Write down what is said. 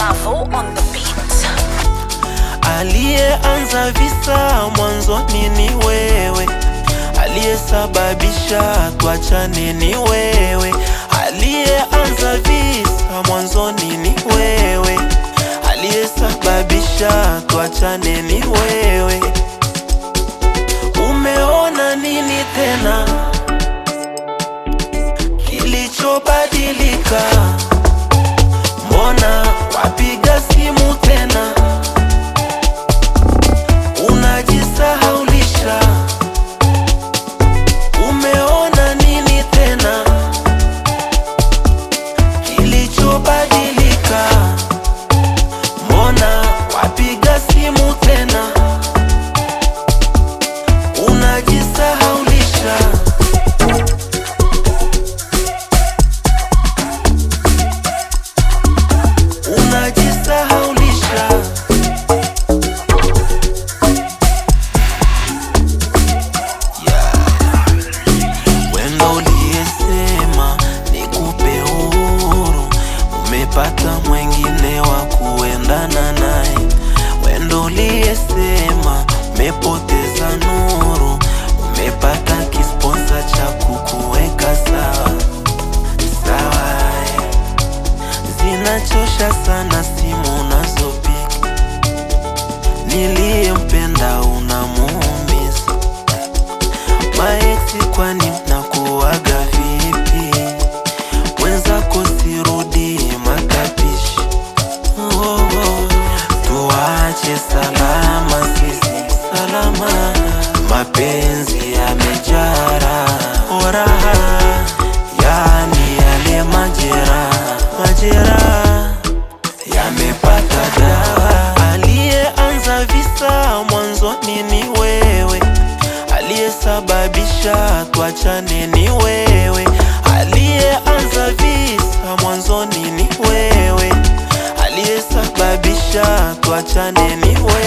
Mavo on the beat. Aliyeanza visa mwanzoni ni wewe, aliyesababisha tuachane ni wewe. Aliyeanza visa mwanzoni ni wewe, aliyesababisha tuachane ni wewe. Umeona nini tena kilichobadilika? Mbona wapiga simu tena unajisahaulisha? Umeona nini tena kilichobadilika? Mbona wapiga simu tena unajisahaulisha? Unajisahaulisha. Wendo uliyesema nikupe uhuru, umepata mwengine wa kuendana naye. Wendo uliyesema umepoteza nuru, umepata kisponsa cha kukuweka sawa sawa. eh. Zinachosha sana simu unazopiga, niliyempenda unamuumiza Maeksi kwani mnakuwaga vipi? Wenzako sirudi matapishi. Oh, oh. Tuache salama sisi salama, mapenzi yamejara oraha, yani yale majera majera yamepata dawa. Aliyeanza visa mwanzoni ni wewe, aliyesababisha tuachane ni wewe, aliyeanza visa mwanzoni ni wewe, aliyesababisha tuachane ni wewe.